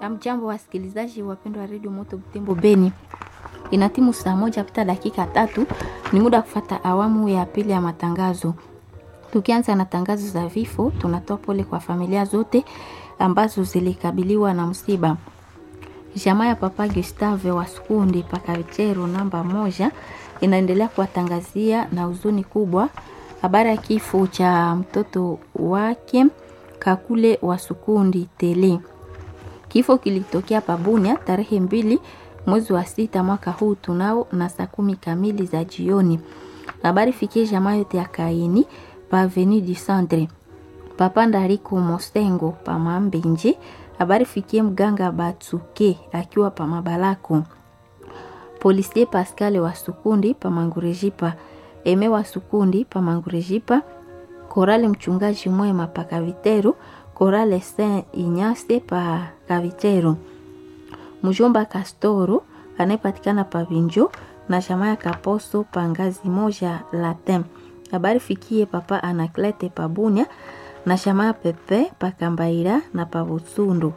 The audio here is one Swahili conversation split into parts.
Hamjambo wasikilizaji wapendwa wa redio Moto Butembo Beni, ina timu saa moja pita dakika tatu. Ni muda wa kufata awamu ya pili ya matangazo. Tukianza na tangazo za vifo, tunatoa pole kwa familia zote ambazo zilikabiliwa na msiba. Jamaa ya Papa Gustave wa Sukundi Pakavichero namba moja inaendelea kuwatangazia na huzuni kubwa habari ya kifo cha mtoto wake Kakule wa Sukundi Tele. Kifo kilitokea Pabunia tarehe mbili mwezi wa sita mwaka huu tunao na saa kumi kamili za jioni. Habari fikie jamaa yote ya Kaini pa Avenue du Centre. Papa Ndariko Mosengo pa Mambenje. Habari fikie mganga Batsuke akiwa pa Mabalako. Policier Pascal wa Sukundi pa Mangurejipa. Eme wa Sukundi pa Mangurejipa. Korale mchungaji mwema pa Kavitero. Korale Saint Ignace pa Kavitero. Mjomba Kastoro anayepatikana pa Vinjo na jamaa ya Kaposo pa ngazi moja Latin. Habari fikie papa Anaklete pa Bunia na jamaa Pepe pa Kambaira na pa Butsundu.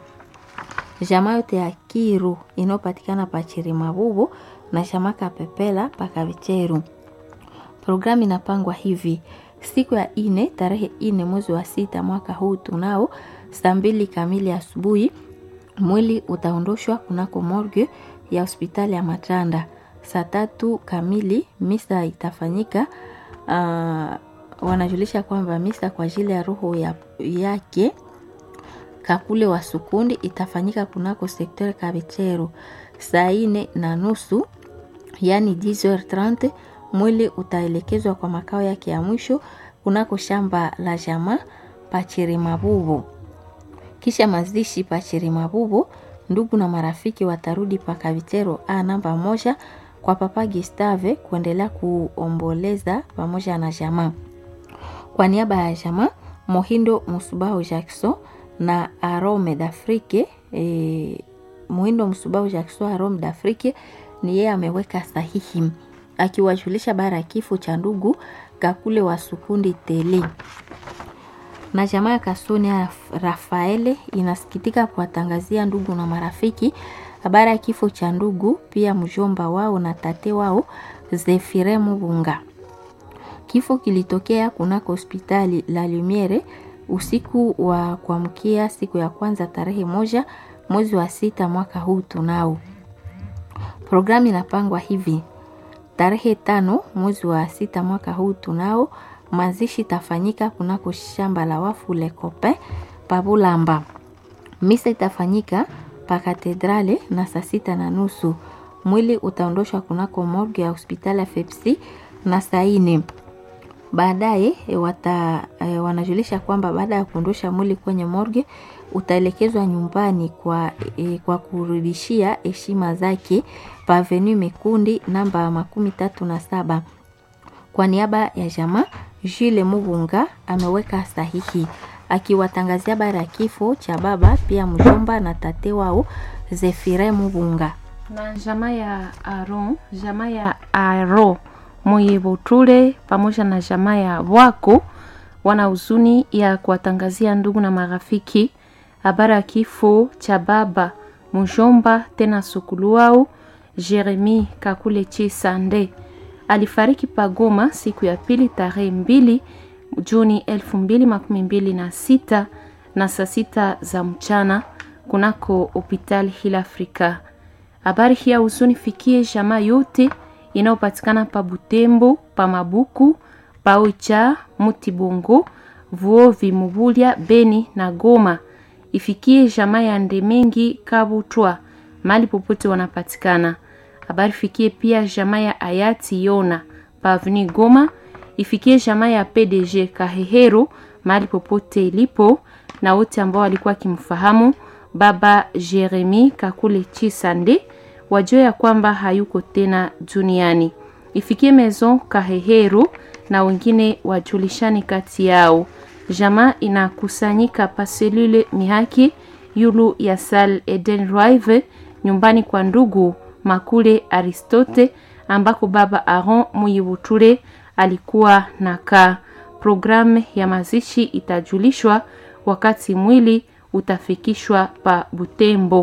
Jamaa yote ya Kiru inayopatikana pa Chirimabubu na jamaa Kapepela pa Kavicheru. Programu inapangwa hivi: siku ya ine tarehe ine mwezi wa sita mwaka huu tunao saa mbili kamili asubuhi mwili utaondoshwa kunako morgue ya hospitali ya Matanda. Saa tatu kamili misa itafanyika. Uh, wanajulisha kwamba misa kwa ajili ya roho ya, yake Kakule wa Sukundi itafanyika kunako sekter Kabichero saa ine na nusu yani 10h30. Mwili utaelekezwa kwa makao yake ya mwisho kunako shamba la jamaa Pachirimabubu. Kisha mazishi Pachirimabubu, ndugu na marafiki watarudi pa Kavitero a namba moja kwa Papa Gustave kuendelea kuomboleza pamoja na jamaa. Kwa niaba ya jamaa Mohindo Musubao Jackson na Arome d'Afrique e, Mohindo Musubao Jackson Arome d'Afrique ni yeye ameweka sahihi akiwajulisha bara ya kifo cha ndugu Kakule wa Sukundi Tele na jamaa ya Kasonia Rafaele inasikitika kuwatangazia ndugu na marafiki habari ya kifo cha ndugu pia mjomba wao na tate wao Zefire Mubunga. Kifo kilitokea kunako hospitali la Lumiere usiku wa kuamkia siku ya kwanza tarehe moja mwezi wa sita mwaka huu tunao. Programu inapangwa hivi: tarehe tano mwezi wa sita mwaka huu tunao mazishi tafanyika kunako shamba la wafu Lekope Pabulamba. Misa itafanyika pa katedrale na saa sita na nusu. Mwili utaondoshwa kunako morgue ya hospitali ya Fepsi na saa ine. Baadaye wata e, wanajulisha kwamba baada ya kuondosha mwili kwenye morgue utaelekezwa nyumbani kwa, e, kwa kurudishia heshima zake pa Avenue Mikundi namba makumi tatu na saba. Kwa niaba ya jamaa Jules Mubunga ameweka sahihi akiwatangazia bara ya kifo cha baba pia mjomba na tate wao Zefire Mubunga na jamaa ya Aro, jamaa ya Aro Moyebotule pamoja na jamaa ya Wako wana huzuni ya kuwatangazia ndugu na marafiki habari ya kifo cha baba mjomba tena sukulu wao Jeremi Kakule Chisande alifariki Pagoma siku ya pili tarehe mbili Juni elfu mbili makumi mbili na sita na saa sita za mchana kunako hospitali Hill Africa. Habari hii ya huzuni fikie jamaa yote inayopatikana pa Butembo, pa Mabuku, pa Oicha, Mutibongo, Vuovi, Mubulia, Beni na Goma. Ifikie jamaa ya Ndemengi Kabutwa mali popote wanapatikana. Habari fikie pia jamaa ya Hayati Yona pa Avenue Goma. Ifikie jamaa ya PDG Kahehero mahali popote ilipo, na wote ambao walikuwa kimfahamu baba Jeremi Kakule Chisande wajue ya kwamba hayuko tena duniani. Ifikie Maison Kahehero na wengine wajulishani kati yao. Jamaa inakusanyika pa selule Mihaki yulu ya Sal Eden Drive nyumbani kwa ndugu Makule Aristote ambako baba Aaron Muyibutule alikuwa nakaa. Programu ya mazishi itajulishwa wakati mwili utafikishwa pa Butembo.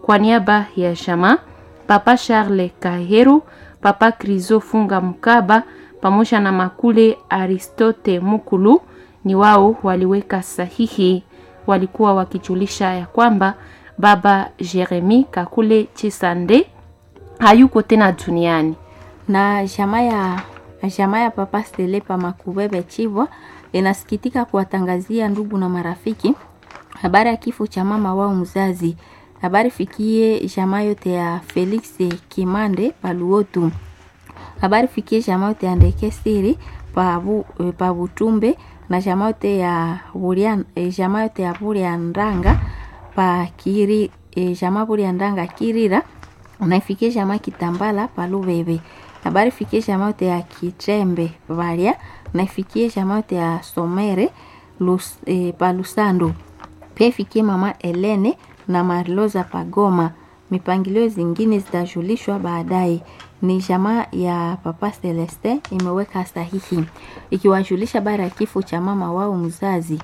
kwa niaba ya jamaa papa Charles Kaheru, papa Krizo Funga Mkaba pamoja na makule Aristote Mukulu ni wao waliweka sahihi. Walikuwa wakijulisha ya kwamba baba Jeremi Kakule Chisande hayuko tena duniani. na jamaa ya jamaa ya papa Stelepa Makubebe Chivwa inasikitika kuwatangazia ndugu na marafiki habari ya kifo cha mama wao mzazi. Habari fikie jamaa yote ya Felix Kimande Paluotu. Habari fikie jamaa yote ya Ndeke Siri pa eh, pa Butumbe na jamaa yote ya Buria eh, jamaa yote ya Buria Ndanga pa Kiri eh, jamaa Buria Ndanga Kirira unaifikie jamaa Kitambala pa Lubebe. Habari fikie jamaa yote ya Kitrembe Valia unaifikie jamaa yote ya Somere Lus, eh, pa Lusando pia ifikie mama Elene na Marloza Pagoma. Mipangilio zingine zitajulishwa baadaye. Ni jamaa ya papa Celeste imeweka sahihi ikiwajulisha bara ya kifo cha mama wao mzazi.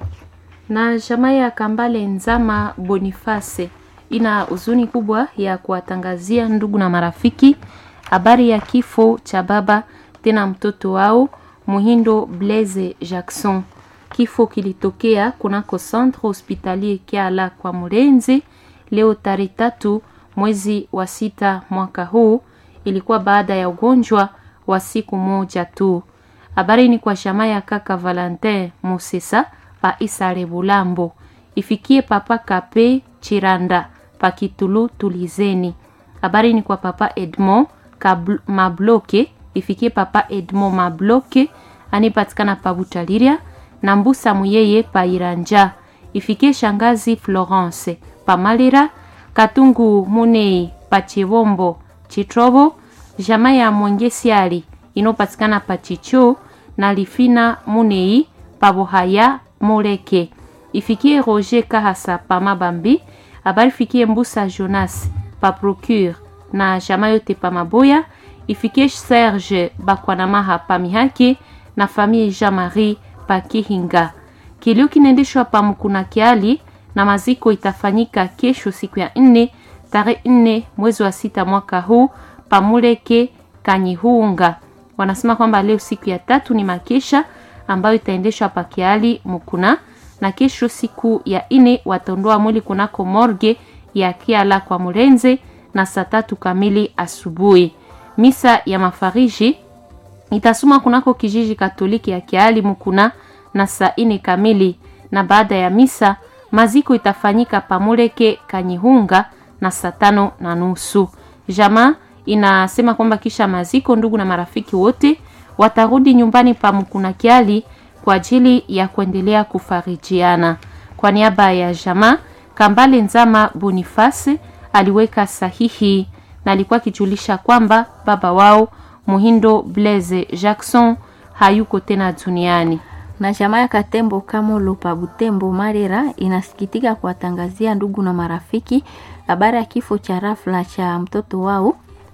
na jamaa ya Kambale Nzama Boniface ina huzuni kubwa ya kuwatangazia ndugu na marafiki habari ya kifo cha baba tena mtoto wao Muhindo Blaise Jackson. Kifo kilitokea kunako centre hospitalier Kiala kwa Murenzi leo tarehe tatu mwezi wa sita mwaka huu. Ilikuwa baada ya ugonjwa wa siku moja tu. Habari ni kwa jamaa ya kaka Valentin Musesa pa Isare Bulambo, ifikie papa Kape Chiranda pa Kitulu Tulizeni. Habari ni kwa papa Edmond Kabl- Mabloke, ifikie papa Edmond Mabloke anipatikana pa Butaliria na Mbusa Muyeye pa Iranja, ifikie shangazi Florence pa Malira, Katungu Munei pa Chivombo Chitrobo, jamaa ya Mwengesiali inopatikana pa Chicho na Lifina Munei pa Bohaya Moleke, ifikie Roger Kahasa pa Mabambi, habari fikie Mbusa Jonas pa Procure na jamaa yote pa Maboya, ifikie Serge Bakwanamaha pa Mihaki na famille Jean-Marie pa Kihinga. Kilio kinaendeshwa pa Mkuna Kiali na maziko itafanyika kesho siku ya nne tarehe nne mwezi wa sita mwaka huu pamuleke Kanyihunga. Wanasema kwamba leo siku ya tatu ni makesha ambayo itaendeshwa pa Kiali Mukuna, na kesho siku ya nne wataondoa mwili kunako morge ya Kiala kwa Murenze na saa tatu kamili asubuhi. Misa ya mafariji itasoma kunako kijiji Katoliki ya Kiali Mukuna na saa ine kamili, na baada ya misa maziko itafanyika pamuleke Kanyihunga na saa tano na nusu. Jamaa inasema kwamba kisha maziko, ndugu na marafiki wote watarudi nyumbani pa Mukuna Kiali kwa ajili ya kuendelea kufarijiana. Kwa niaba ya jamaa, Kambale Nzama Boniface aliweka sahihi na alikuwa akijulisha kwamba baba wao Muhindo Blaise Jackson hayuko tena duniani. na jamaa ya Katembo Kamolo pa Butembo Marera inasikitika kuwatangazia ndugu na marafiki habari ya kifo cha rafla cha mtoto wao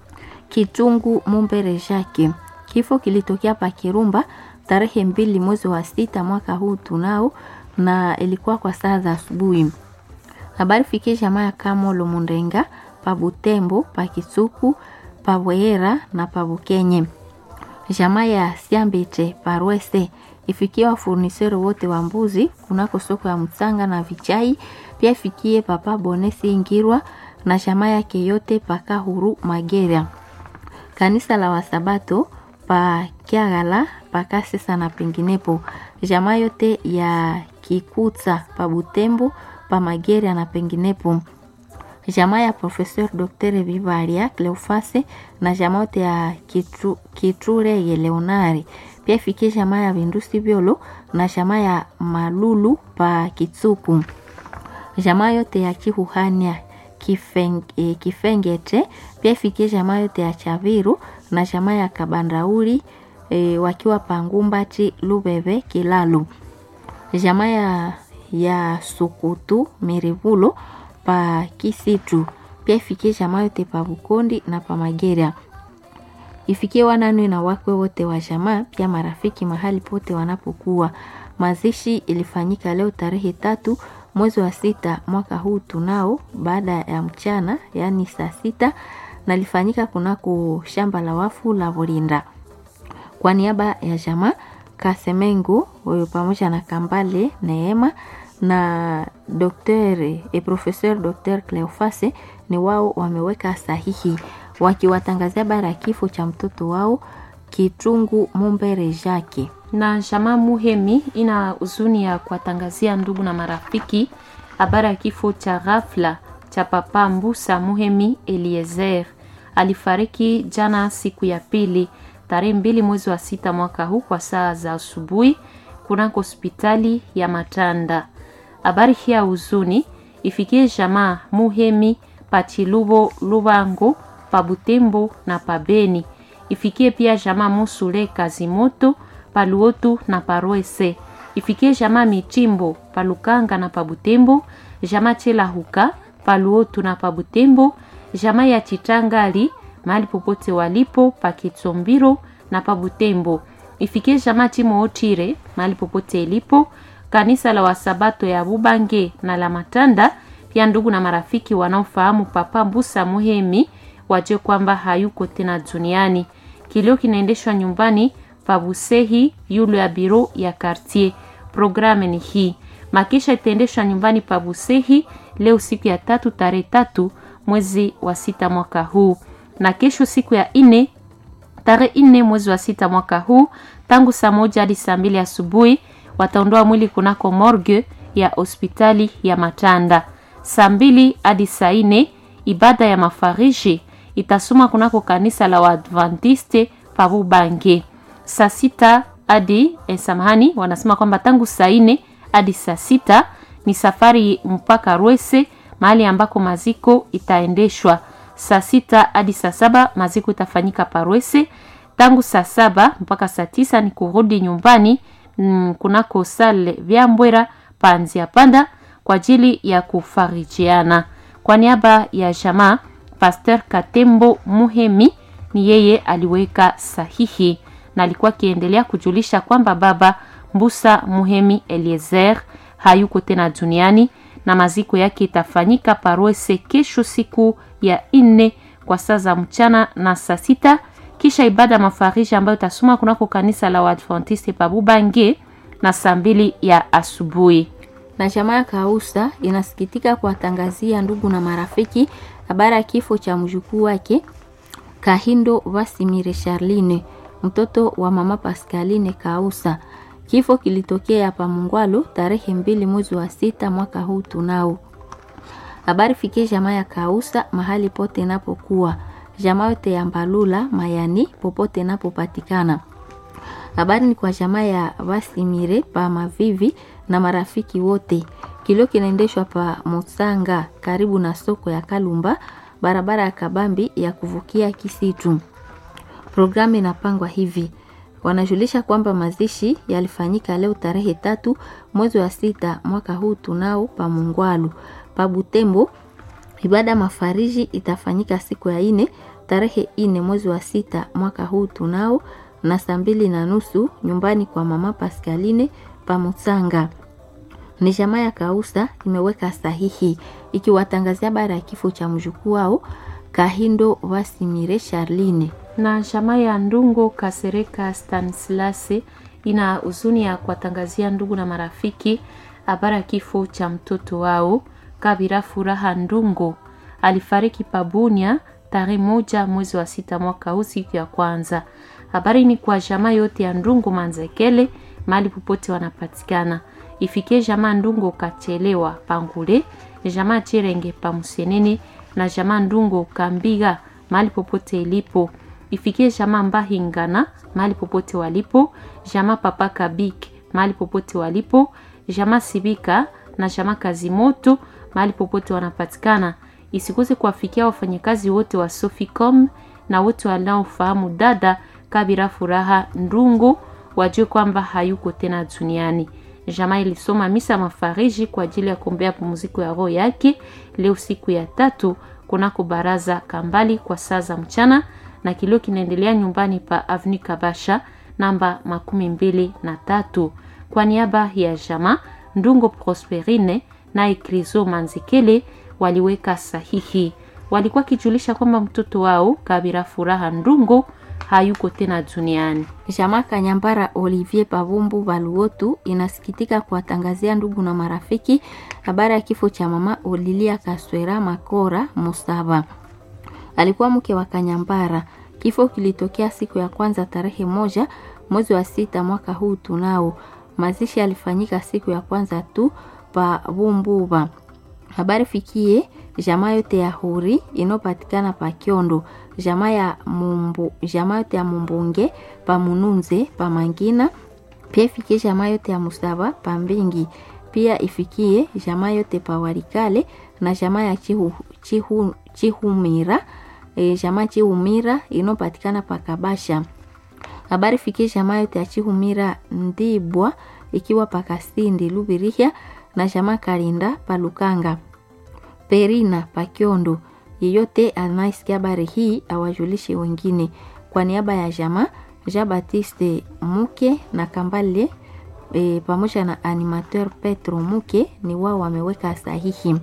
Kitungu Mumbere Jacques. Kifo kilitokea pa Kirumba tarehe mbili mwezi wa sita mwaka huu tunao, na ilikuwa kwa saa za asubuhi. Habari fikie jamaa ya Kamolo Mundenga pa Butembo pa Kisuku pa Bwehera na pa Bukenye jamaa ya Siambete Parwese ifikie wafurnisero wote wa mbuzi kunako soko ya Msanga na Vichai. Pia ifikie papa Bonesi Ingirwa na jamaa yake yote paka huru Magera, kanisa la Wasabato pa Kiagala paka sesa na penginepo, jamaa yote ya Kikutsa pa Butembo pa Magera na penginepo jamaa ya Professeur Dr. Vivaria Cleofase na jamaa yote ya Kitru, Kitrureye Leonari. Pia ifikie jamaa ya Vindusi Vyolo na jamaa ya Malulu pa Kitsuku. Jamaa yote ya Kihuhania Kifeng, eh, Kifengete. Pia ifikie jamaa yote ya Chaviru na jamaa ya Kabandauri eh, wakiwa Pangumbati Lubebe Kilalu. Jamaa ya, ya Sukutu Mirivulo pa Kisitu pia ifikie jamaa yote pa Bukondi na pa Magera, ifikie wananwe na wakwe wote wa jamaa, pia marafiki mahali pote wanapokuwa. Mazishi ilifanyika leo tarehe tatu mwezi wa sita mwaka huu tunao baada ya mchana, yaani saa sita, na lifanyika kunako shamba la wafu la Volinda. Kwa niaba ya jamaa Kasemengu huyo pamoja na Kambale Neema na Dr. e Professeur Dr. Cleofase ni wao wameweka sahihi wakiwatangazia habari ya kifo cha mtoto wao Kitungu Mumbere Jake. na jamaa Muhemi ina huzuni ya kuwatangazia ndugu na marafiki habari ya kifo cha ghafla cha papa Mbusa Muhemi Eliezer. Alifariki jana siku ya pili tarehe mbili mwezi wa sita mwaka huu kwa saa za asubuhi kunako hospitali ya Matanda. Habari hii ya huzuni ifikie jamaa Muhemi Pachilubo Lubango Pabutembo na Pabeni. Ifikie pia jamaa Musule Kazimoto Paluotu na Parwese. Ifikie jamaa Michimbo Palukanga na Pabutembo, jamaa Chela Huka Paluotu na Pabutembo, jamaa ya Chitangali mahali popote walipo Pakitsombiro na Pabutembo. Ifikie jamaa Timo Otire mahali popote ilipo, kanisa la Wasabato ya Bubange na la Matanda, pia ndugu na marafiki wanaofahamu Papa Mbusa Muhemi wajue kwamba hayuko tena duniani. Kilio kinaendeshwa nyumbani Pabusehi yule ya biro ya quartier. Programme ni hii. Makisha itaendeshwa nyumbani Pabusehi leo siku ya tatu tarehe tatu mwezi wa sita mwaka huu, na kesho siku ya nne tarehe nne mwezi wa sita mwaka huu tangu saa moja hadi saa mbili asubuhi wataondoa mwili kunako morgue ya hospitali ya Matanda. Saa mbili hadi saa nne ibada ya mafariji itasoma kunako kanisa la Waadventiste Pabubange. Saa sita hadi eh, samahani, wanasema kwamba tangu saa nne hadi saa sita ni safari mpaka Rwese mahali ambako maziko itaendeshwa. Saa sita hadi saa saba maziko itafanyika Parwese. Tangu saa saba mpaka saa tisa ni kurudi nyumbani mm, kunako sale vya Mbwera panzia panda kwa ajili ya kufarijiana. Kwa niaba ya jamaa Pasteur Katembo Muhemi ni yeye aliweka sahihi na alikuwa akiendelea kujulisha kwamba baba Mbusa Muhemi Eliezer hayuko tena duniani na maziko yake itafanyika Parwese kesho siku ya nne kwa saa za mchana na saa sita kisha ibada mafariji ambayo itasoma kunako kanisa la Waadventiste Pabubange na saa mbili ya asubuhi. na jamaa ya Kausa inasikitika kuwatangazia ndugu na marafiki habari ya kifo cha mjukuu wake Kahindo Vasimire Charline, mtoto wa mama Pascaline Kausa. Kifo kilitokea hapa Mungwalo tarehe mbili mwezi wa sita mwaka huu tunao. Habari fikie jamaa ya Kausa mahali pote inapokuwa, jamaa yote ya Mbalula Mayani popote inapopatikana. Habari ni kwa jamaa ya Vasimire pa Mavivi na marafiki wote. Kilio kinaendeshwa pa Musanga karibu na soko ya Kalumba, barabara ya Kabambi ya kuvukia Kisitu. Programu inapangwa hivi: wanajulisha kwamba mazishi yalifanyika leo tarehe tatu mwezi wa sita mwaka huu tunao pa Mungwalu pa Butembo. Ibada mafariji itafanyika siku ya ine tarehe ine mwezi wa sita mwaka huu tunao na saa mbili na nusu nyumbani kwa mama Pascaline pa Musanga. Ni jamaa ya Kausa imeweka sahihi ikiwatangazia habari ya kifo cha mjukuu wao Kahindo Vasimire Charline. na jamaa ya Ndungo Kasereka Stanislase ina huzuni ya kuwatangazia ndugu na marafiki habari ya kifo cha mtoto wao Kabira Furaha Ndungo. Alifariki Pabunia tarehe moja mwezi wa sita mwaka huu siku ya kwanza. Habari ni kwa jamaa yote ya Ndungo Manzekele mahali popote wanapatikana. Ifikie jamaa Ndungo Kachelewa Pangule, jamaa Chirenge Pamusenene na jamaa Ndungo Kambiga mahali popote ilipo ifikie jamaa Mbahingana mahali popote walipo, jamaa Papa Kabik mahali popote walipo, jamaa Sibika na jamaa Kazimoto mahali popote wanapatikana. Isikose kuwafikia wafanyakazi wote wa Soficom na wote wanaofahamu dada Kabira Furaha Ndungu, wajue kwamba hayuko tena duniani. Jamaa ilisoma misa mafariji kwa ajili ya kuombea pumziko ya roho yake leo siku ya tatu kunako baraza Kambali kwa saa za mchana na kilio kinaendelea nyumbani pa Avenue Kabasha namba makumi mbili na tatu. Kwa niaba ya jamaa Ndungo Prosperine naye Krizo Manzekele waliweka sahihi. Walikuwa kijulisha kwamba mtoto wao Kabira Furaha Ndungo hayuko tena duniani. Jamaa Kanyambara Olivier Pavumbu Baluotu inasikitika kuwatangazia ndugu na marafiki habari ya kifo cha mama Olilia Kaswera Makora Musaba. Alikuwa mke wa Kanyambara. Kifo kilitokea siku ya kwanza tarehe moja mwezi wa sita mwaka huu tunao. Mazishi yalifanyika siku ya kwanza tu pa Bumbuba. Habari fikie jamaa yote ya Huri inopatikana pa Kiondo, jamaa ya Mumbu, jamaa yote ya Mumbunge pa Mununze pa Mangina, pia ifikie jamaa yote ya Musaba pa Mbingi, pia ifikie jamaa yote pa Warikale na jamaa ya Chihu, Chihu, Chihumira e, jamaa Chihumira inopatikana pa Kabasha. Habari fikie jamaa yote ya Chihumira Ndibwa ikiwa pa Kasindi Lubirihia na jamaa Karinda pa Lukanga. Perina Pakiondo. Yeyote anayesikia habari hii awajulishe wengine. Kwa niaba ya jamaa Jean Baptiste Muke na Kambale e, pamoja na animateur Petro Muke ni wao wameweka sahihi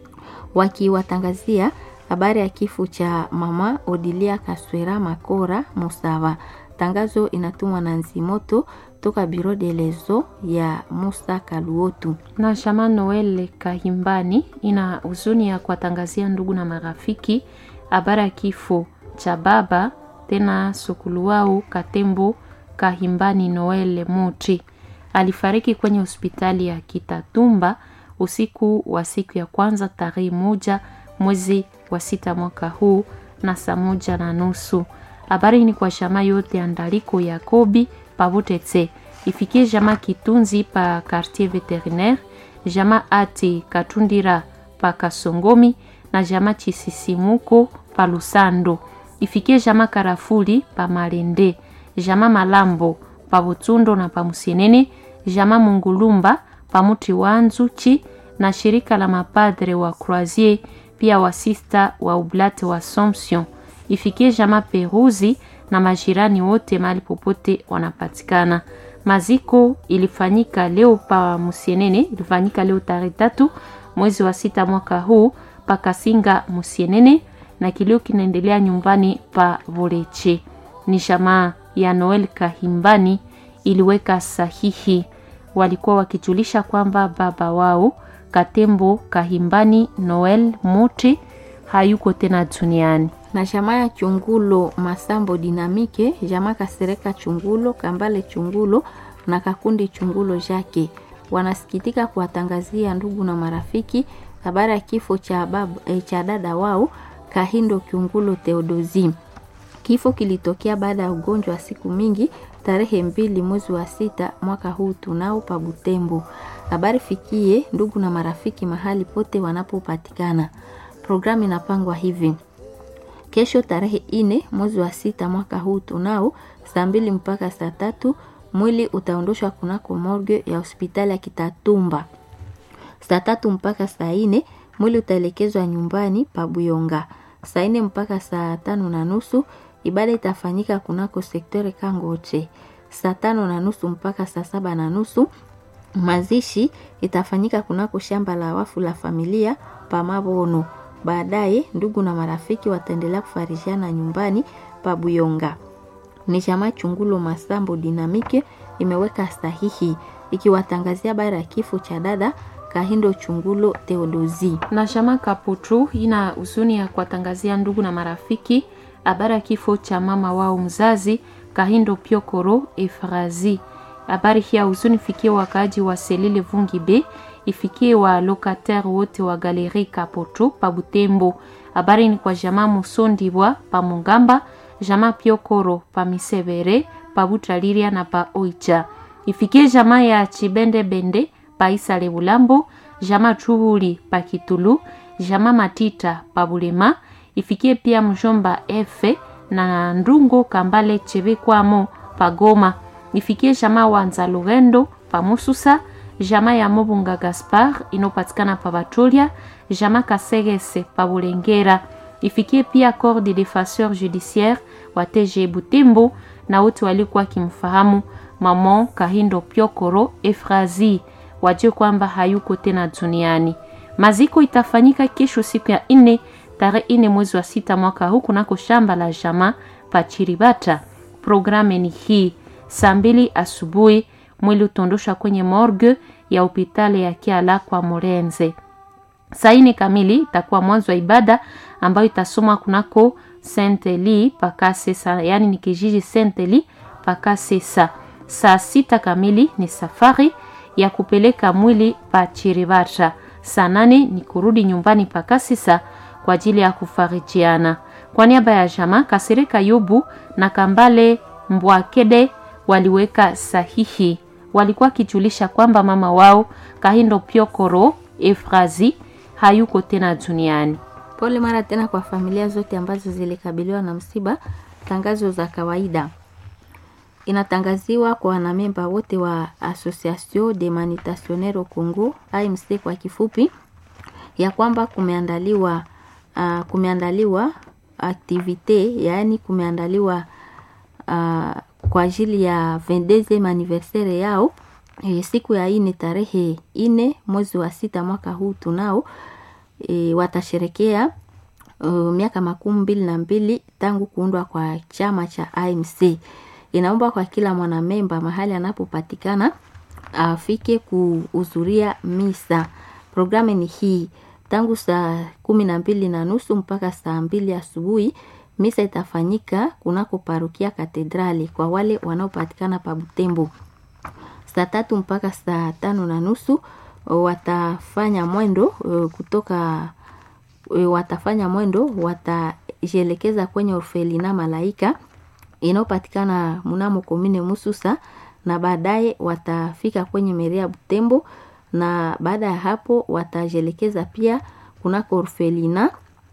wakiwatangazia habari ya kifo cha mama Odilia Kaswera Makora Musava. Tangazo inatumwa na Nzimoto toka Biro de Lezo ya Musa Kaluotu. Na Shama Noel Kahimbani ina huzuni ya kuwatangazia ndugu na marafiki habari ya kifo cha baba tena sukulu wao Katembo Kahimbani Noel Muti. Alifariki kwenye hospitali ya Kitatumba usiku wa siku ya kwanza tarehe moja mwezi wa sita mwaka huu na saa moja na nusu. Habari ni kwa shama yote ya Ndaliko Yakobi Pavutetse ifikie jama Kitunzi pa quartier veterinaire, jama Ati Katundira pa Kasongomi na jama Chisisimuko pa Lusando, ifikie jama Karafuli pa Malende, jama Malambo pa Butundo na pa Musienene, jama Mungulumba pa Muti wa Nzuchi na shirika la mapadre wa Croisier pia wasista wa Oblate wa Assomption ifikie jama Peruzi na majirani wote mahali popote wanapatikana. Maziko ilifanyika leo pa Musienene, ilifanyika leo tarehe tatu mwezi wa sita mwaka huu pa Kasinga Musienene, na kilio kinaendelea nyumbani pa Voleche. Ni jamaa ya Noel Kahimbani iliweka sahihi, walikuwa wakijulisha kwamba baba wao Katembo Kahimbani Noel Muti hayuko tena duniani na jamaa ya Chungulo Masambo Dinamike, jamaa Kasereka Chungulo, Kambale Chungulo na Kakundi Chungulo Jake wanasikitika kuwatangazia ndugu na marafiki habari ya kifo cha babu, eh, cha dada wao Kahindo Chungulo Theodosi. Kifo kilitokea baada ya ugonjwa wa siku mingi tarehe mbili mwezi wa sita mwaka huu tunao pa Butembo. Habari fikie ndugu na marafiki mahali pote wanapopatikana. Programu inapangwa hivi: kesho tarehe ine mwezi wa sita mwaka huu tunao saa mbili mpaka saa tatu mwili utaondoshwa kunako morgue ya hospitali ya Kitatumba. Saa tatu mpaka saa ine mwili utaelekezwa nyumbani pa Buyonga. Saa ine mpaka saa tano na nusu ibada itafanyika kunako sektore Kangoche. Saa tano na nusu mpaka saa saba na nusu mazishi itafanyika kunako shamba la wafu la familia pa Mabono. Baadaye ndugu na marafiki wataendelea kufarishiana nyumbani pa Buyonga. Ni chama Chungulo Masambo Dinamike imeweka sahihi ikiwatangazia habari ya kifo cha dada Kahindo Chungulo Theodosi. na chama Kaputu ina huzuni ya kuwatangazia ndugu na marafiki habari ya kifo cha mama wao mzazi Kahindo Piokoro Efrazi. Habari hii ya huzuni ifikie wakaaji wa Selile Vungi B, ifikie wa locataire wote wa Galerie Kaputu pa Butembo. Habari ni kwa jamaa Musondibwa pa Mungamba, jamaa Piokoro pa Misevere, pa Butaliria na pa Oicha. Ifikie jamaa ya Chibende Bende pa Isale Bulambo, jamaa Chuhuli pa Kitulu, jamaa Matita pa Bulema, ifikie pia mjomba Efe na Ndungo Kambale Chebekwamo pa Goma, ifikie jamaa Wanza Lugendo pa Mususa, jamaa ya Mobunga Gaspar inopatikana pa Batolia, jamaa Kasegese pa Bulengera, ifikie pia corps de defenseur judiciaire wa TG Butembo na wote walikuwa wakimfahamu Maman Kahindo Piokoro Efrazi, wajue kwamba hayuko tena duniani. Maziko itafanyika kesho siku ya nne tarehe nne mwezi wa sita mwaka huu kunako shamba la jamaa Pachiribata. Programu ni hii: saa mbili asubuhi mwili utondosha kwenye morgue ya hospitali ya Kiala kwa Morenze. Saa nne kamili itakuwa mwanzo wa ibada ambayo itasomwa kunako Saint Eli Pakasesa, yaani ni kijiji Saint Eli Pakasesa. Saa sita kamili ni safari ya kupeleka mwili pa Chiribata. Saa nane ni kurudi nyumbani Pakasesa kwa ajili ya kufarijiana. Kwa niaba ya jamaa Kasirika Yubu na Kambale Mbwakede waliweka sahihi. Walikuwa kijulisha kwamba mama wao Kahindo Pyokoro Efrazi hayuko tena duniani. Pole mara tena kwa familia zote ambazo zilikabiliwa na msiba. Tangazo za kawaida inatangaziwa kwa wanamemba wote wa Association de Manitationnaires au Congo AMC kwa kifupi, ya kwamba kumeandaliwa uh, kumeandaliwa aktivite yaani kumeandaliwa uh, kwa ajili ya 22 anniversaire yao e, siku ya ine tarehe ine mwezi wa sita mwaka huu tunao e, watasherekea uh, miaka makumi mbili na mbili tangu kuundwa kwa chama cha AMC. Inaomba kwa kila mwanamemba mahali anapopatikana afike kuhudhuria misa. Programu ni hii tangu saa kumi na mbili na nusu mpaka saa mbili asubuhi. Misa itafanyika kunako parokia Katedrali kwa wale wanaopatikana pa Butembo. Saa tatu mpaka saa tano na nusu watafanya mwendo kutoka watafanya mwendo watajielekeza kwenye orfelina Malaika inayopatikana mnamo komine Mususa, na baadaye watafika kwenye meria Butembo, na baada ya hapo watajielekeza pia kunako orfelina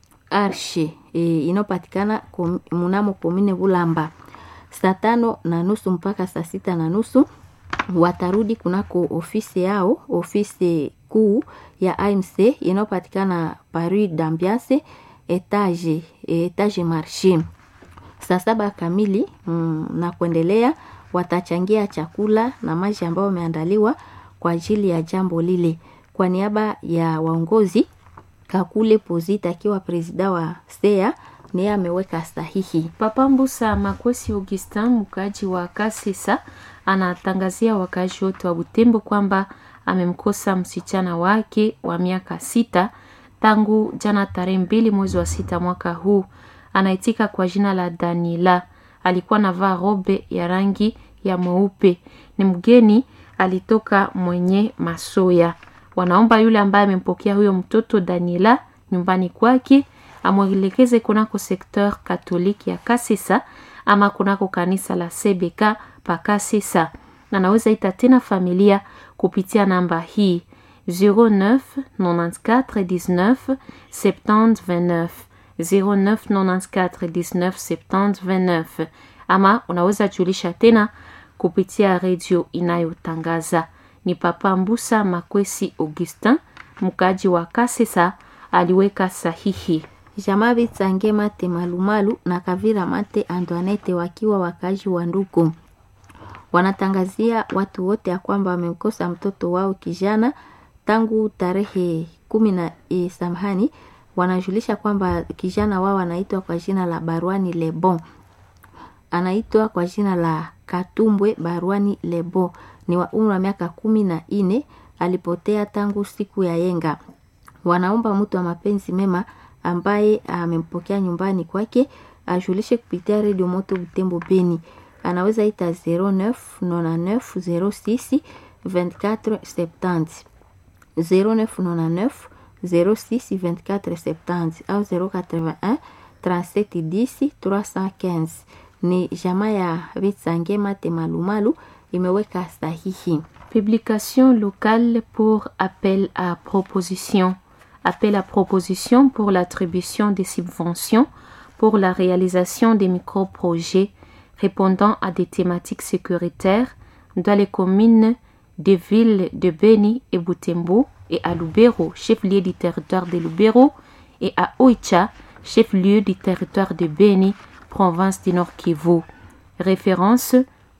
Arshe e, inayopatikana kom, mnamo komine Bulamba. Saa tano na nusu mpaka saa sita na nusu watarudi kunako ofisi yao, ofisi kuu ya AMC inayopatikana Paris d'Ambiance etage etage marché. Saa saba kamili mm, na kuendelea watachangia chakula na maji ambayo wameandaliwa kwa ajili ya jambo lile. Kwa niaba ya waongozi, Kakule Pozita akiwa presida wa SEA niye ameweka sahihi. Papa Mbusa Makwesi Augustin, mkaaji wa Kasisa, anatangazia wakaaji wote wa Butembo kwamba amemkosa msichana wake wa miaka sita tangu jana tarehe mbili mwezi wa sita mwaka huu. Anaitika kwa jina la Daniela, alikuwa navaa robe ya rangi ya mweupe, ni mgeni, alitoka mwenye Masoya. Wanaomba yule ambaye amempokea huyo mtoto Daniela nyumbani kwake amwelekeze kunako sekteur katoliki ya Kasisa ama kunako kanisa la CBK pa Kasisa. Anaweza ita tena familia kupitia namba hii 09 94 19 70 29 09 94 19 70 29, ama unaweza julisha tena kupitia redio inayotangaza. Ni Papa Mbusa Makwesi Augustin, mkaji wa Kasisa, aliweka sahihi. Jamaa Vitsange Mate Malumalu na Kavira Mate Antoinette wakiwa wakazi wa Nduku wanatangazia watu wote ya kwamba wamemkosa mtoto wao kijana tangu tarehe kumi na e, samahani. Wanajulisha kwamba kijana wao anaitwa kwa jina la Barwani Lebon, anaitwa kwa jina la Katumbwe Barwani Lebon, ni wa umri wa miaka kumi na nne. Alipotea tangu siku ya yenga. Wanaomba mtu wa mapenzi mema ambaye amempokea nyumbani kwake ajulishe kupitia redio Moto Butembo Beni. Anaweza ita 09 99 06 24 70 09 99 06 24 70 au 081 37 10 315. Ni jamaa ya Vitsange Mate Malumalu imeweka sahihi. Publication locale pour appel à proposition. Appel à proposition pour l'attribution des subventions pour la réalisation des micro-projets répondant à des thématiques sécuritaires dans les communes des villes de Beni et Butembo et à Lubero, chef-lieu du territoire de Lubero, et à Oicha, chef-lieu du territoire de Beni, province du Nord Kivu. Référence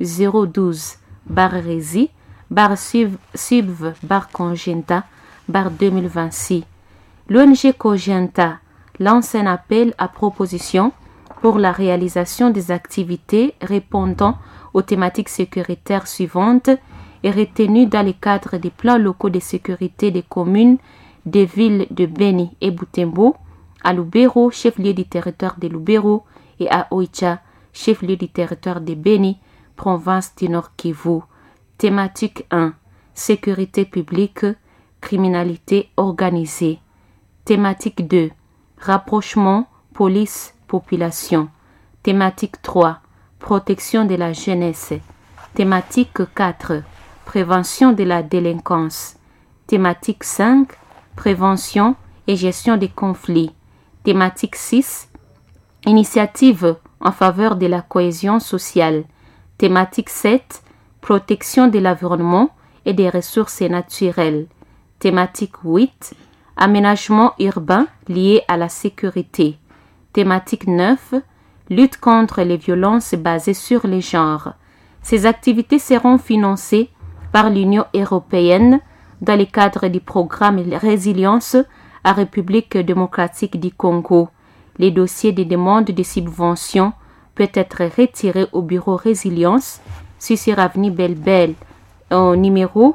012 bar Rési, bar Sub, bar Congenta, bar 2026. L'ONG Cogenta lance un appel à proposition pour la réalisation des activités répondant aux thématiques sécuritaires suivantes et retenues dans le cadre des plans locaux de sécurité des communes des villes de Beni et Butembo, à Lubero, chef-lieu du territoire de Lubero, et à Oicha, chef-lieu du territoire de Beni, province du Nord Kivu. Thématique 1. Sécurité publique, criminalité organisée. Thématique 2. Rapprochement, police, population. Thématique 3. Protection de la jeunesse. Thématique 4. Prévention de la délinquance. Thématique 5. Prévention et gestion des conflits. Thématique 6. Initiative en faveur de la cohésion sociale. Thématique 7. Protection de l'environnement et des ressources naturelles. Thématique 8. Aménagement urbain lié à la sécurité. Thématique 9. Lutte contre les violences basées sur les genres. Ces activités seront financées par l'Union européenne dans le cadre du programme Résilience à République démocratique du Congo. Les dossiers de demande de subvention peut être retiré au bureau Résilience, sur avenue Belle-Belle, au numéro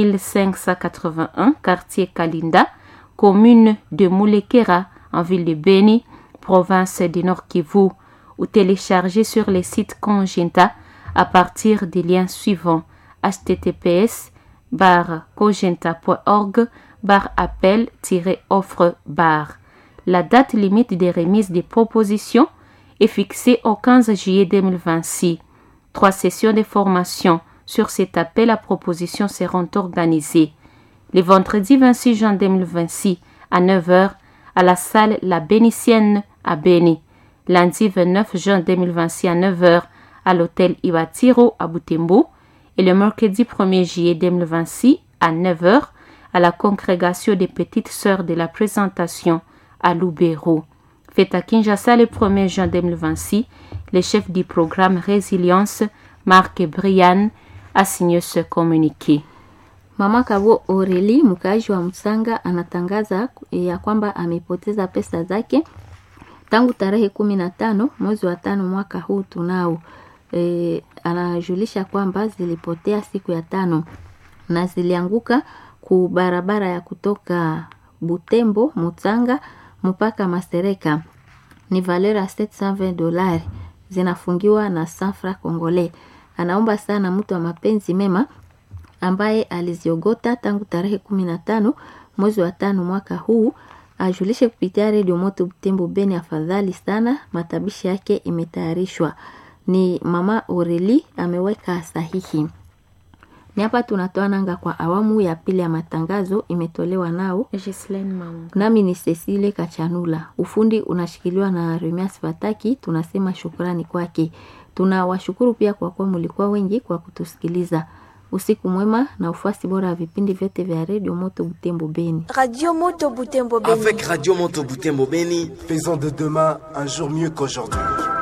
1581, quartier Kalinda, commune de Moulekera, en ville de Beni, province du Nord Kivu, ou télécharger sur le site Congenta à partir des liens suivants https barre cogenta.org barre appel-offre barre. La date limite des remises des propositions est fixée au 15 juillet 2026. Trois sessions de formation sur cet appel à proposition seront organisées. Le vendredi 26 juin 2026 à 9h à la salle La Bénitienne à Béni. Lundi 29 juin 2026 à 9h à l'hôtel Iwatiro à Butembo et le mercredi 1er juillet 2026 à 9h à la congrégation des petites sœurs de la présentation à Lubero. Fait à Kinshasa le 1er juin 2026, le chef du programme Résilience, Marc Brian, a signé ce communiqué. Mama Kavo Oreli, mkaaji wa Msanga, anatangaza ya kwamba amepoteza pesa zake tangu tarehe kumi na tano mwezi wa tano mwaka huu tunao. E, anajulisha kwamba zilipotea siku ya tano na zilianguka ku barabara ya kutoka Butembo Mutsanga mpaka Masereka ni valeur ya 720 dolari zinafungiwa na safra Kongole. Anaomba sana mtu wa mapenzi mema ambaye aliziogota tangu tarehe kumi na tano mwezi wa tano mwaka huu ajulishe kupitia redio Moto Butembo Beni. Afadhali sana, matabishi yake imetayarishwa. Ni mama Oreli ameweka sahihi. Ni hapa tunatoa nanga kwa awamu ya pili ya matangazo, imetolewa nao Ghislaine Maunga. nami ni Cecile Kachanula. Ufundi unashikiliwa na Remias Fataki, tunasema shukrani kwake. Tunawashukuru pia kwa kuwa mlikuwa wengi kwa kutusikiliza. Usiku mwema na ufuasi bora wa vipindi vyote vya redio Moto Butembo Beni. Radio Moto Butembo Beni. Avec Radio Moto Butembo Beni, Faisons de demain un jour mieux qu'aujourd'hui.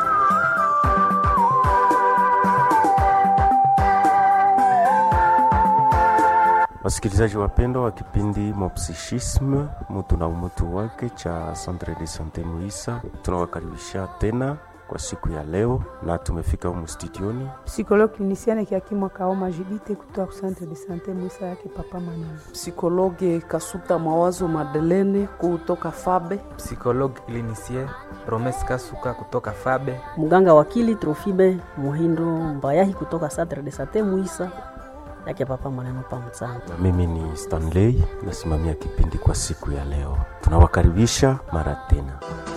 Wasikilizaji wapendwa wa kipindi Mopsichisme, mutu na umutu wake cha Centre de Sante Muisa, tunawakaribisha tena kwa siku ya leo, na tumefika humu studioni psychologue clinicienne Kiakimwa Kaoma Judite kutoka centre de sante Mwisa yake papa Manana. Psikologe Kasuta Mawazo Madelene kutoka Fabe. Psychologue clinicien Promes Kasuka kutoka Fabe. mganga wakili Trofibe Muhindo Mbayahi kutoka Centre de Sante Muisa yake papa maneno pa Mtsanga. na mimi ni Stanley, nasimamia kipindi kwa siku ya leo. Tunawakaribisha mara tena.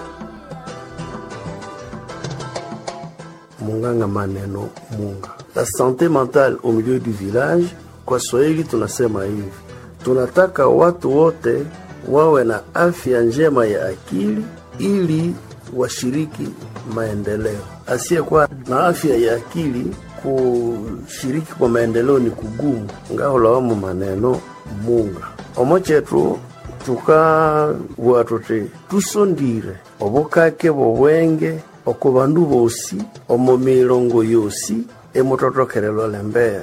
Munganga Maneno Munga. La santé mentale au milieu du village, kwa Swahili tunasema hivi, tunataka watu wote wawe na afya njema ya akili ili washiriki maendeleo. Asiyekuwa na afya ya akili kushiriki kwa maendeleo ni kugumu. ngaholawamu maneno munga omo chetu tukabua tuti tusondire obukake bobwenge oko bandu bosi omo milongo yosi emutotokelelwa lembere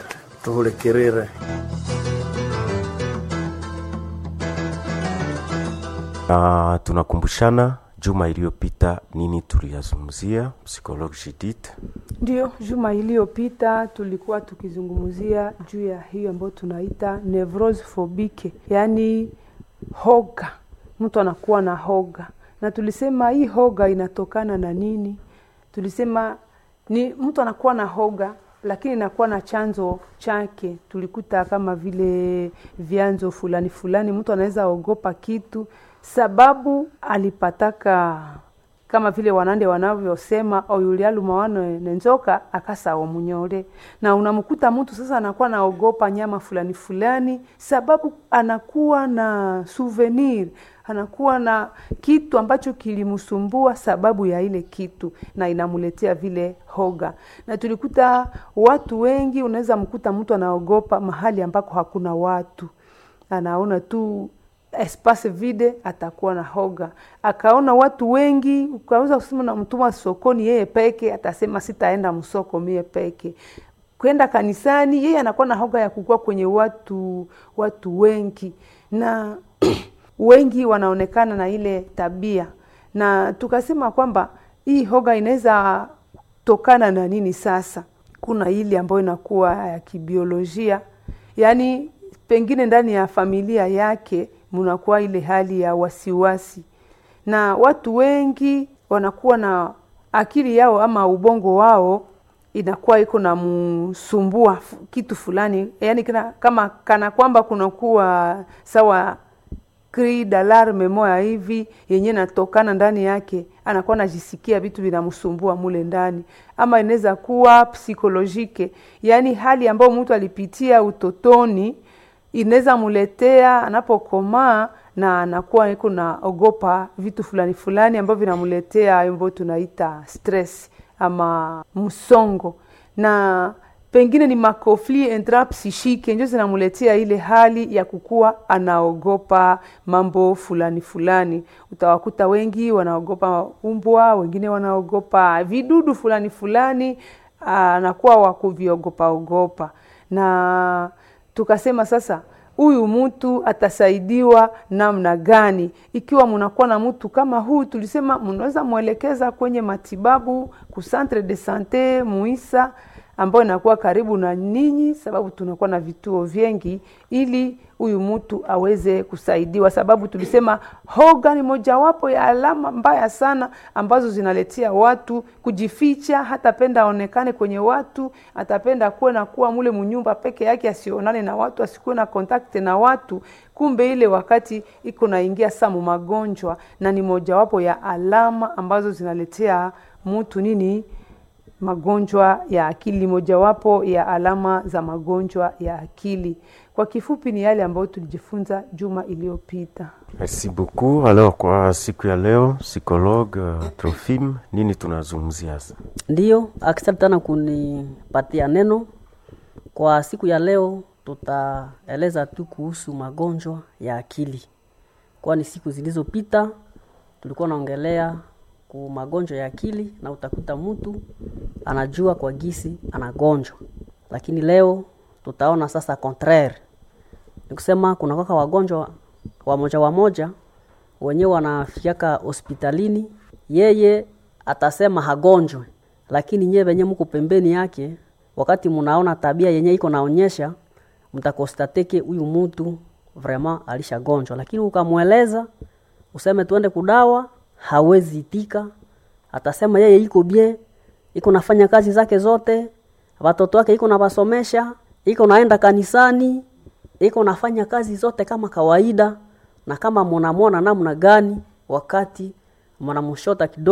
tuhulikirire na tunakumbushana juma iliyopita nini tuliyazungumzia psychologue Judith. Ndio, juma iliyopita tulikuwa tukizungumzia juu ya hiyo ambayo tunaita nevrose phobike, yaani hoga. Mtu anakuwa na hoga, na tulisema hii hoga inatokana na nini? Tulisema ni mtu anakuwa na hoga lakini inakuwa na chanzo chake. Tulikuta kama vile vyanzo fulani fulani, mtu anaweza ogopa kitu sababu alipataka kama vile wanande wanavyosema oyulialuma wano nenzoka akasawa munyore, na unamkuta mtu sasa anakuwa naogopa nyama fulani fulani, sababu anakuwa na souvenir, anakuwa na kitu ambacho kilimsumbua sababu ya ile kitu, na inamuletea vile hoga. Na tulikuta watu wengi, unaweza mkuta mtu anaogopa mahali ambako hakuna watu, anaona tu espace vide atakuwa na hoga. Akaona watu wengi, ukaweza kusema na mtuma sokoni yeye peke, atasema sitaenda msoko mie peke. Kwenda kanisani, yeye anakuwa na hoga ya kukua kwenye watu watu wengi, na wengi wanaonekana na ile tabia, na tukasema kwamba hii hoga inaweza tokana na nini? Sasa kuna ile ambayo inakuwa ya kibiolojia, yaani pengine ndani ya familia yake mnakuwa ile hali ya wasiwasi, na watu wengi wanakuwa na akili yao ama ubongo wao inakuwa iko na msumbua kitu fulani, yani kina, kama kana kwamba kunakuwa sawa cri d'alarme moya hivi yenye natokana ndani yake, anakuwa anajisikia vitu vinamsumbua mule ndani, ama inaweza kuwa psikolojike, yani hali ambayo mtu alipitia utotoni inaweza muletea anapokomaa na anakuwa iko na ogopa vitu fulani fulani ambavyo vinamuletea ambavyo tunaita stress ama msongo, na pengine ni makofli intrapsychique ndio zinamuletea ile hali ya kukuwa anaogopa mambo fulani fulani. Utawakuta wengi wanaogopa umbwa, wengine wanaogopa vidudu fulani fulani, anakuwa wa kuviogopa ogopa na tukasema sasa huyu mtu atasaidiwa namna gani? Ikiwa mnakuwa na mtu kama huu, tulisema mnaweza mwelekeza kwenye matibabu ku centre de sante Muisa ambayo inakuwa karibu na ninyi, sababu tunakuwa na vituo vingi, ili huyu mtu aweze kusaidiwa, sababu tulisema hoga ni mojawapo ya alama mbaya sana ambazo zinaletea watu kujificha. Hatapenda aonekane kwenye watu, atapenda kuwe na kuwa mule munyumba peke yake, asionane na watu, asikuwe na kontakte na watu. Kumbe ile wakati iko naingia samu magonjwa, na ni mojawapo ya alama ambazo zinaletea mtu nini magonjwa ya akili, mojawapo ya alama za magonjwa ya akili. Kwa kifupi, ni yale ambayo tulijifunza juma iliyopita. Merci beaucoup. Alors, kwa siku ya leo psychologue uh, Trofim, nini tunazungumzia sasa? Ndiyo, asante sana kunipatia neno. Kwa siku ya leo tutaeleza tu kuhusu magonjwa ya akili, kwani siku zilizopita tulikuwa naongelea ku magonjwa ya akili na utakuta mtu anajua kwa gisi anagonjwa, lakini leo tutaona sasa contraire, ni kusema kuna kwaka wagonjwa wamoja wamoja wenyewe wanafikiaka hospitalini, yeye atasema hagonjwe, lakini nyewe wenye mko pembeni yake, wakati mnaona tabia yenye iko naonyesha, mtakostateke huyu mtu vraiment alishagonjwa, lakini ukamweleza useme tuende kudawa hawezi itika, atasema yeye iko bie, iko nafanya kazi zake zote, watoto wake iko nawasomesha, iko naenda kanisani, iko nafanya kazi zote kama kawaida, na kama mnamwona namna gani wakati mnamshota kidogo